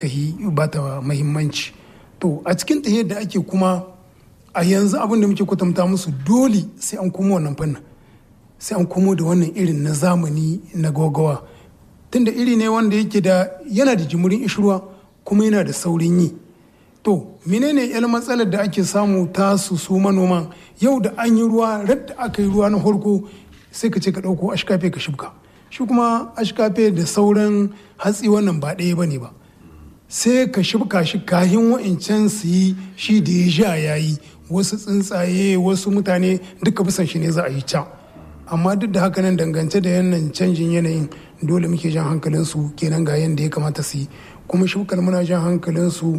yi ba ta mahimmanci to a cikin tahiyar da ake kuma a yanzu abin da muke kwatanta musu dole sai an komo wannan fannin sai an komo da wannan irin na zamani na gogawa tunda iri ne wanda yake da yana da jimurin ishirwa kuma yana da saurin yi to menene yan matsalar da ake samu ta su su manoman yau da an yi ruwa radda aka yi ruwa na farko sai ka ce ka ɗauko ashkafe ka shibka shi kuma ashkafe da sauran hatsi wannan ba ɗaya ba ne ba sai ka shibka shi kahin wa'incan su yi shi da ya sha ya yi wasu tsuntsaye wasu mutane duka bisan shi ne za a yi can amma duk da haka nan dangance da yannan canjin yanayin dole muke jan hankalinsu kenan ga yadda ya kamata su yi kuma shukar muna jan hankalinsu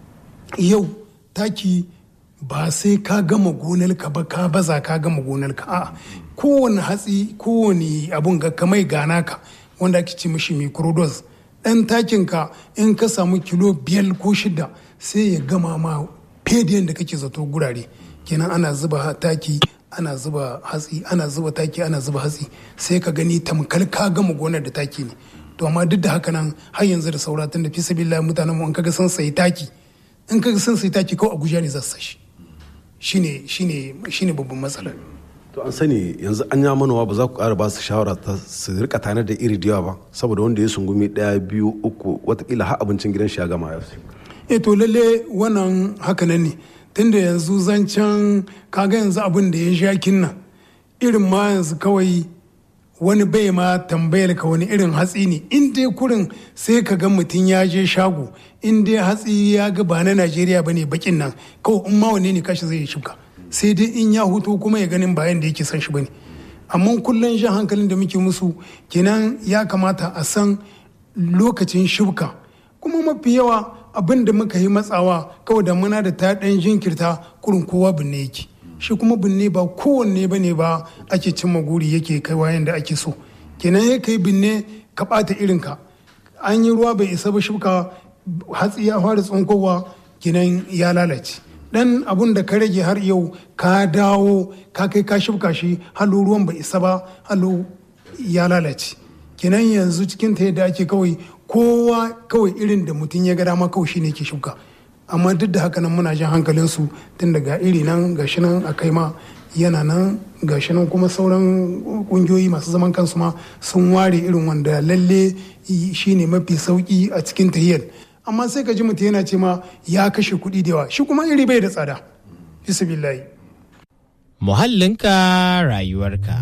yau taki ba sai ka gama gonarka ba ka baza ka gama gonarka a kowane hatsi kowane abun ga kamai gana ka wanda ake ce mishi microdose dan takin ka in ka samu kilo biyar ko shida sai ya gama ma fediyan da kake zato gurare kenan ana zuba taki ana zuba hatsi ana zuba taki ana zuba hatsi sai ka gani tamkar ka gama gonar da taki ne to amma duk da haka nan har yanzu da saura tun da fi sabilillah mutanen mu in kaga sun sayi taki in kaga sun sayi taki kawai abuja ne za su sashi shine shine shine babban matsalar to an sani yanzu an ya manowa ba za ku ƙara ba su shawara ta su rika tanar da iri da yawa ba saboda wanda ya sungumi ɗaya biyu uku watakila har abincin gidan shi ya gama ya e to lalle wannan haka nan ne tunda yanzu zancen kaga yanzu abin da ya sha kinnan irin ma yanzu kawai wani bai ma tambayar ka wani irin hatsi ne in dai kurin sai ka ga mutum ya je shago in dai hatsi ya ga ba na najeriya ba ne bakin nan kawai in ma wane ne kashi zai shuka sai dai in ya huto kuma ya ganin bayan da yake son shi ba ne amma kullum jan hankalin da muke musu kenan ya kamata a san lokacin shuka kuma mafi yawa abin da muka yi matsawa kawai da muna da ta ɗan jinkirta kurin kowa binne yake shi kuma binne ba kowanne ba ne ba ake cimma guri yake kaiwa yadda ake so kenan ya kai binne ka ɓata irinka an yi ruwa bai isa ba shuka hatsi ya fara tsunkowa kenan ya lalace dan abun da ka rage har yau ka dawo ka kai ka shuka shi halo ruwan bai isa ba halo ya lalace kenan yanzu cikin ta yadda ake kawai kowa kawai irin da mutum ya ga dama kawai shine ke shuka amma duk da haka nan muna jan hankalin su tun daga iri nan gashi nan a kai ma yana nan gashi nan kuma sauran kungiyoyi masu zaman kansu ma sun ware irin wanda lalle shine mafi sauki a cikin tahiyar amma sai ka ji mutum yana ce ma ya kashe kuɗi da yawa shi kuma iri bai da tsada billahi muhallinka rayuwarka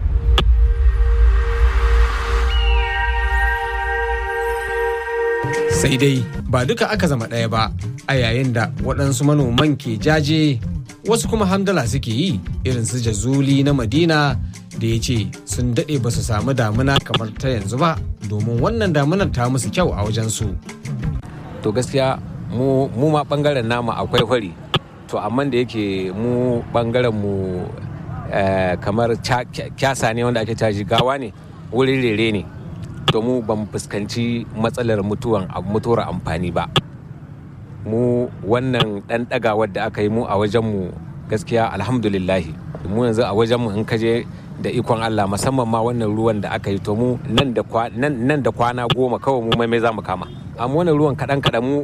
sai dai ba duka aka zama ɗaya ba a yayin da waɗansu manoman ke jaje wasu kuma hamdala suke yi irin su jazuli na madina da ya ce sun daɗe ba su samu damuna kamar ta yanzu ba domin wannan damunar ta musu kyau a wajensu. to gaskiya mu ma ɓangaren namu akwai hori to amma da yake mu ɓangaren mu kamar kyasa ne wanda ake caji gawa ne wurin rere ne to mu ban fuskanci matsalar mutuwan mutuwar amfani ba mu wannan ɗan ɗagawar da aka yi mu a wajenmu gaskiya alhamdulillahi mu yanzu a wajenmu in kaje da ikon Allah musamman ma wannan ruwan da aka yi to mu nan da kwana goma kawai mu mai za mu kama amma wannan ruwan kaɗan kaɗan mu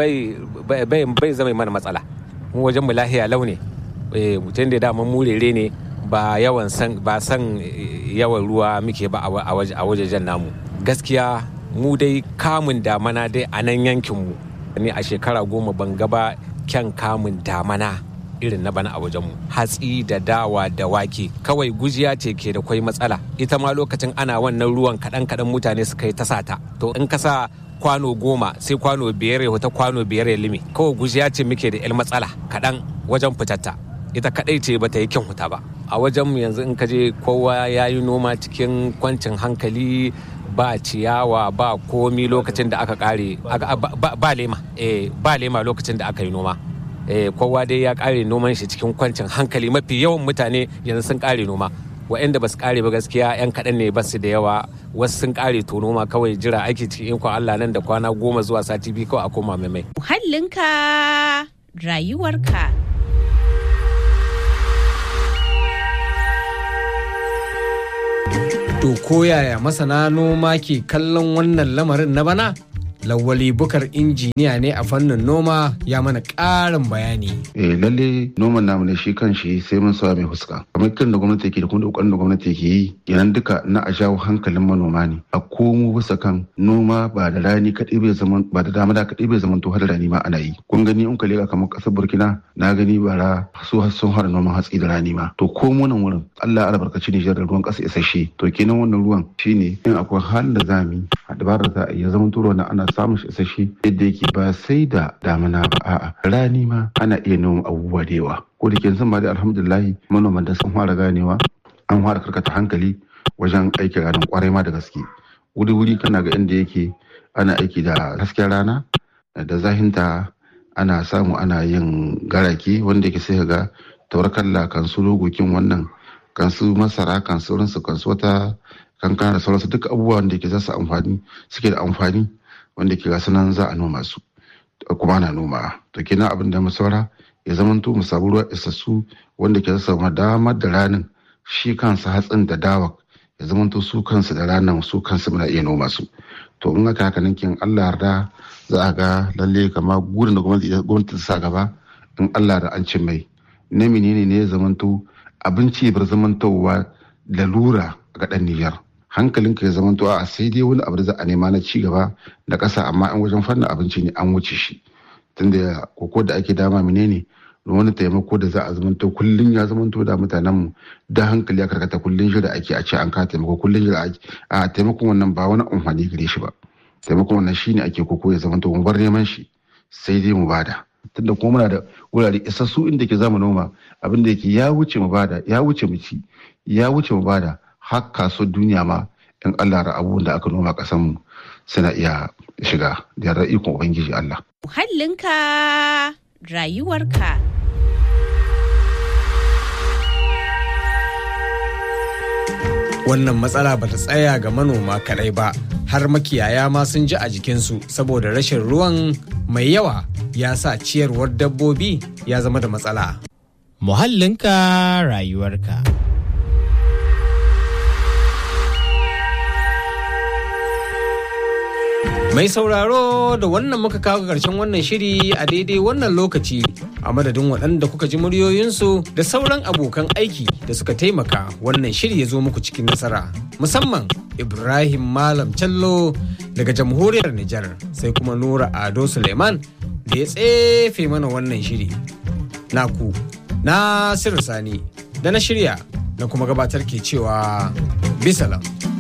bai zama mana matsala mu wajenmu lahiya launi mutum da dama mu rere ne ba yawan san ba san yawan ruwa muke ba a wajejen namu gaskiya mu dai kamun damana dai a nan yankinmu ne a shekara goma ban gaba kyan kamun damana irin na bana a wajenmu hatsi da dawa da wake kawai gujiya ce ke da kwai matsala ita ma lokacin ana wannan ruwan kaɗan kaɗan mutane suka yi ta sata to in ka sa kwano goma sai kwano biyar ya wata kwano biyar ya limi kawai gujiya ce muke da 'yan matsala kaɗan wajen fitatta ita kaɗai ce bata yi kyan huta ba a wajenmu yanzu in ka je kowa ya yi noma cikin kwancin hankali ba ciyawa ba komi lokacin da aka kare ba lema ba lema lokacin da aka yi noma kowa dai ya kare noman shi cikin kwancin hankali mafi yawan mutane yanzu sun kare noma waɗanda ba su kare ba gaskiya yan kaɗan ne ba su da yawa wasu sun kare to noma kawai jira aiki cikin ikon Allah nan da kwana goma zuwa sati biyu kawai a koma mai muhallinka rayuwarka To koyaya masana noma ke kallon wannan lamarin na bana? lawali bukar injiniya ne a fannin noma ya mana ƙarin bayani eh lalle noman namu ne shi kan shi sai mun sa mai fuska kamar kiran da gwamnati yake da kuma kokarin da gwamnati yake yi kenan duka na a jawo hankalin manoma ne a komo bisa kan noma ba da rani kadai bai zaman ba da damuna kadai bai zaman to har rani ma ana yi kun gani in ka leka kamar kasar burkina na gani bara su har sun fara noman hatsi da rani ma to ko nan wurin Allah ya albarkaci Nijar da ruwan kasa isasshe to kenan wannan ruwan shine in akwai halin da zamu a dabarar za a iya zaman to na ana samun shi isasshe yadda yake ba sai da damuna ba a'a rani ma ana iya noma abubuwa da yawa ko da ke yanzu ma dai alhamdulillahi manoman da sun fara ganewa an fara karkata hankali wajen aikin ranar kwarai ma da gaske wuri-wuri kana ga inda yake ana aiki da hasken rana da zahinta ana samu ana yin garake wanda yake sai ga taurakalla kan su logokin wannan kan su masara kan sauransu kan su wata kankana da sauransu duk abubuwan da ke za su amfani suke da amfani wanda ke gasu nan za a noma su kuma ana noma to kenan abin da mu saura ya zamanto mu samu ruwa isassu wanda ke samu damar da ranin shi kansa hatsin da dawa ya zamanto su kansu da ranar su kansu muna iya noma su to in aka haka ninkin Allah yarda za a ga lalle kama gurin da gwamnati ta sa gaba in Allah da an ce mai na menene ne ya zamanto abinci bar zamantowa lalura ga dan Nijar hankalinka ya zamanto a sai dai wani abu da za a nema na ci gaba da ƙasa amma an wajen fannin abinci ne an wuce shi tunda koko da ake dama menene wani taimako da za a zamanto kullum ya zamanto da mutanenmu da hankali ya karkata kullum shi da ake a ce an ka taimako kullum shi da ake a taimakon wannan ba wani amfani gare shi ba taimakon wannan shine ake koko ya zamanto mu bar neman shi sai dai mu bada tunda kuma muna da wurare isassu inda ke zamu noma abin da yake ya wuce mu bada ya wuce mu ci ya wuce mu bada har kaso duniya ma in Allah ra abubuwan da aka noma kasan mu suna iya shiga da yarda ikon ubangiji Allah Muhallinka rayuwarka. wannan matsala ba ta tsaya ga manoma kadai ba har makiyaya ma sun ji a jikinsu saboda rashin ruwan mai yawa ya sa ciyarwar dabbobi ya zama da matsala Muhallinka rayuwarka. Mai sauraro da wannan muka kawo ƙarshen wannan shiri a daidai wannan lokaci a madadin waɗanda kuka ji muryoyinsu da sauran abokan aiki da suka taimaka wannan shiri ya zo muku cikin nasara. Musamman Ibrahim Malam Callo daga jamhuriyar Nijar sai kuma Nura Ado Suleiman da ya tsefe mana wannan shiri. Naku, Nasiru Sani da na shirya na kuma gabatar ke cewa bisalam.